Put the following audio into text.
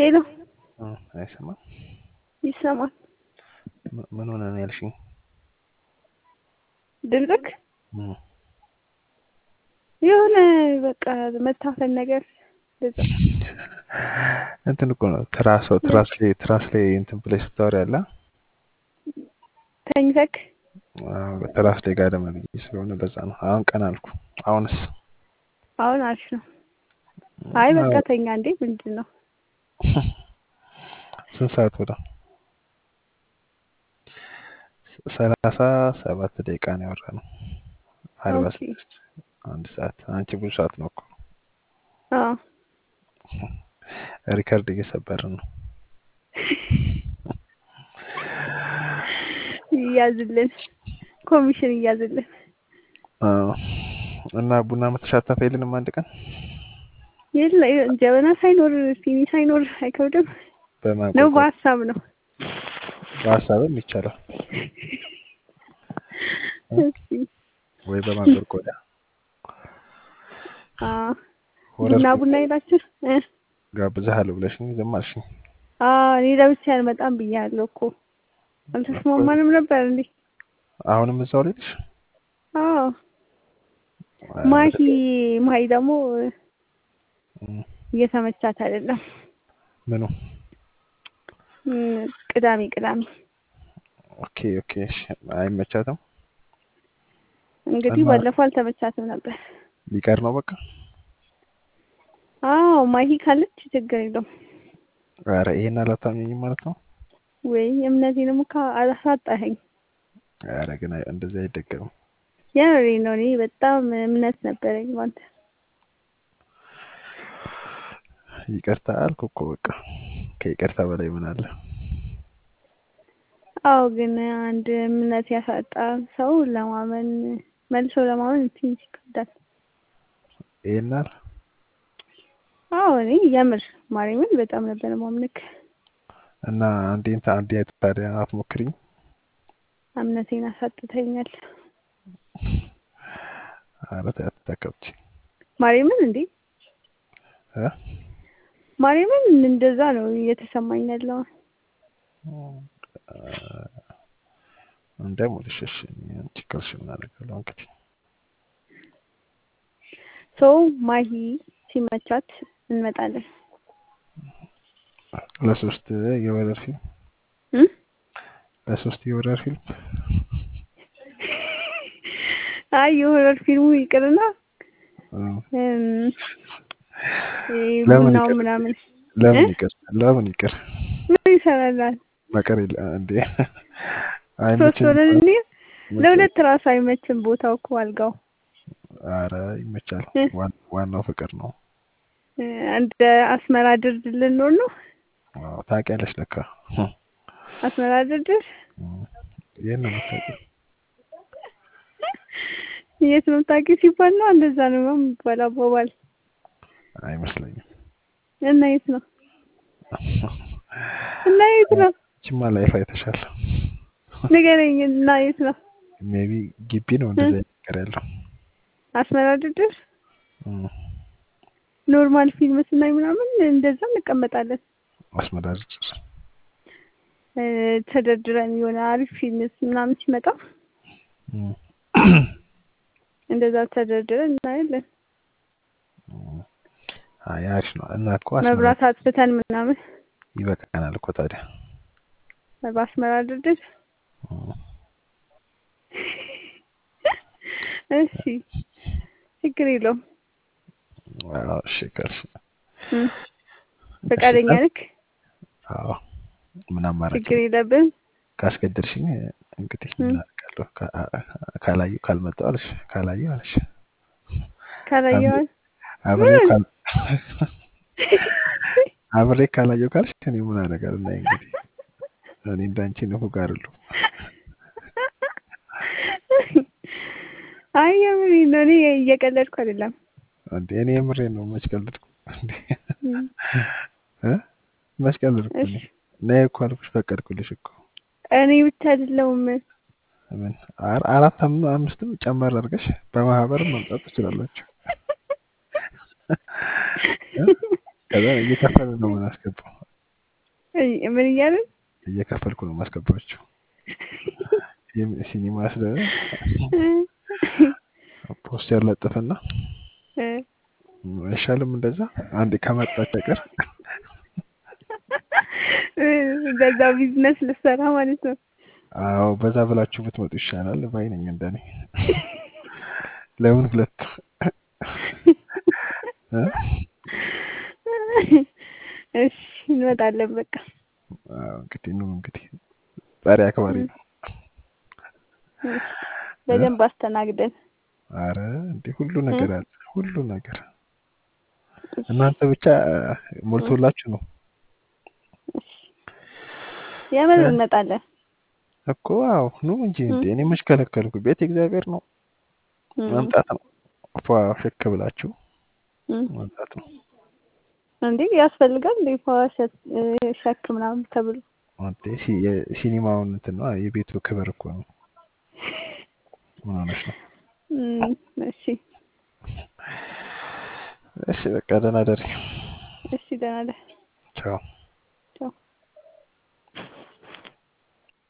ሄሎ እ አይሰማም? ይሰማል። ም- ምን ሆነ ነው ያልሽኝ? ድምፅክ እ የሆነ በቃ መታፈን ነገር እንደዛ። እንትን እኮ ነው ትራስ ትራስ ላይ ትራስ ላይ እንትን ብለሽ ስታወሪ አለ ተኝተክ ትራስ ላይ ጋደም ብዬ ስለሆነ በዛ ነው። አሁን ቀን አልኩ። አሁንስ አሁን አሪፍ ነው። አይ በቃ ተኛ እንዴ ምንድን ነው? ስንት ሰዓት ወደ ሰላሳ ሰባት ደቂቃ ነው ያወራ ነው። አርባ ኦኬ። ስድስት አንድ ሰዓት አንቺ ብዙ ሰዓት ነው እኮ አዎ ሪከርድ እየሰበርን ነው። እያዝልን ኮሚሽን እያዝልን። አዎ። እና ቡና መተሻተፍ የለንም አንድ ቀን የለ ጀበና ሳይኖር ሲኒ ሳይኖር አይከብድም ነው፣ በማንቆርቆር በሀሳብ ነው። በሀሳብም ይቻላል እሺ። ወይ በማንቆርቆሪያ አዎ ወረድ ቡና ቡና ይላችሁ እ ጋብዝሃለሁ ብለሽኝ ዝም አልሽኝ። አዎ እኔ ለብቻ አልመጣም ብያለሁ እኮ አልተስማማንም ነበር እንዴ? አሁንም እዛው ላይ ነሽ? አዎ ማሂ ማሂ ደግሞ እም፣ እየተመቻት አይደለም። ምኑ እም፣ ቅዳሜ ቅዳሜ ኦኬ ኦኬ እሺ። አይመቻትም እንግዲህ እና- ባለፈው አልተመቻትም ነበር። ሊቀር ነው በቃ። አዎ ማሂ ካለች ችግር የለውም። ኧረ ይሄን አላታምኚኝም ማለት ነው። ወይ እምነቴንም እኮ አላሳጣኸኝ። ኧረ ግን አይ- እንደዚህ አይደገምም። የምሬ ነው። እኔ በጣም እምነት ነበረኝ ባንተ። ይቅርታ አልኩ እኮ በቃ። ከይቅርታ በላይ ምን አለ? አዎ ግን አንድ እምነት ያሳጣ ሰው ለማመን መልሶ ለማመን ትንሽ ይከብዳል። ይሄን አለ አዎ እኔ የምር ማርያምን በጣም ነበር ማምልክ። እና አንዴን ታ- አንዴ ታዲያ አትሞክሪኝ? እምነቴን አሳጥተኛል። ኧረ ተይ አትታከብቺ ማርያምን እንዴ እ ማርያምን እንደዛ ነው እየተሰማኝ ያለው። እንደሙልሽ እሺ። አንቺ ካልሽ ምን አደርጋለሁ እንግዲህ። ሰው ማሂ ሲመቻት እንመጣለን። ለሶስት የወረር ፊልም እም? ለሶስት የወረር ፊልም አይ የሆረር ፊልሙ ይቅርና እ፣ እም፣ ይሄ ለምን ቡናው ይቅር? ምናምን ለምን እ? ይቅር? ለምን ይቅር? ምን ይሰራላል? መቀር የለ እንዴ? ሶስት አይመችም? ሆነን እንዴ መቼ? ለሁለት ራሱ አይመችም ቦታው እኮ አልጋው ኧረ ይመቻል። እ? ዋን- ዋናው ፍቅር ነው። እ፣ እንደ አስመራ ድርድር ልንሆን ነው። አዎ፣ ታውቂያለሽ ለካ። አስመራ ድርድር እም፣ ይሄን ነው የምታውቂው። የት ነው ታውቂው ሲባል ነው እንደዛ ነው የሚባለው አባባል። አይመስለኝም። እና የት ነው እና የት ነው ችማ ላይፍ አይተሻል። ንገረኝ። እና የት ነው ሜቢ ግቢ ነው እንደዛ ነገር ያለው። አስመራ ድርድር? እም፣ ኖርማል ፊልም ስናይ ምናምን እንደዛ እንቀመጣለን አስመዳጅ እ፣ ተደርድረን የሆነ አሪፍ ፊልም ምናምን ሲመጣ እም፣ እንደዛ ተደርድረን እናያለን። እም። አይ አሪፍ ነው እና እኮ አስመራ መብራት አጥፍተን ምናምን ይበቃናል እኮ ታዲያ። በአስመራ ድርድር። እም፣ እሺ ችግር የለውም። አዎ፣ እሺ ካልሽ እም፣ ፈቃደኛ ነክ? አዎ ምን አማራጭ ችግር የለብን። ካስገደድሽኝ እንግዲህ እም። ምን አደርጋለሁ? ካ- ካላየሁ ካልመጣሁ አለሽ ካላየሁ አለሽ ካላየዋል አብሬ ካል አብሬ ካላየሁ ካልሽ እኔ ምን አደርጋለሁ? እና እንግዲህ እኔ እንዳንቺ ንፉግ አይደለሁም። አይ የምሬን ነው። እኔ እየቀለድኩ አይደለም። እንዴ እኔ የምሬን ነው። መች ቀልድኩ እንዴ? እም፣ እ መች ቀልድኩ እኔ? እሺ ነይ እኮ አልኩሽ፣ ፈቀድኩልሽ እኮ። እኔ ብቻ አይደለሁም። ምን አር- አራት አም- አምስትም ጨመር አድርገሽ በማህበርም መምጣት ትችላላችሁ። እ? ከዛ እየከፈለ ነው ምን አስገባው እይ- ምን እያልን እየከፈልኩ ነው ማስገባችሁ። የም- ሲኒማ ስለ ፖስተር ለጥፍና እ፣ አይሻልም እንደዛ አንዴ ከመጣች አይቀር እ፣ በዛው ቢዝነስ ልሰራ ማለት ነው። አዎ በዛ ብላችሁ ብትመጡ ይሻላል ባይ ነኝ እንደኔ። ለምን ሁለት እ? እሺ እንመጣለን። በቃ አዎ እንግዲህ ኑ እንግዲህ ዛሬ አክባሪ ነው። እሺ፣ በደንብ አስተናግደን አረ እንዴ ሁሉ ነገር አለ ሁሉ ነገር እናንተ ብቻ ሞልቶላችሁ ነው የምር እ? እንመጣለን። እኮ አዎ ኑ እንጂ እንዴ እኔ መች ከለከልኩ ቤት እግዚአብሔር ነው እ፣ መምጣት ነው ፏ ሽክ ብላችሁ እ። መምጣት ነው እንዴ ያስፈልጋል እንዴ ሸክ ሸክ ምናምን ተብሎ እንዴ ሲ- የሲኒማውን እንትን ነው የቤቱ ክብር እኮ ነው ምን ሆነሽ ነው እም፣ እሺ እሺ በቃ ደህና ደሪ እሺ ደህና ነህ? ቻው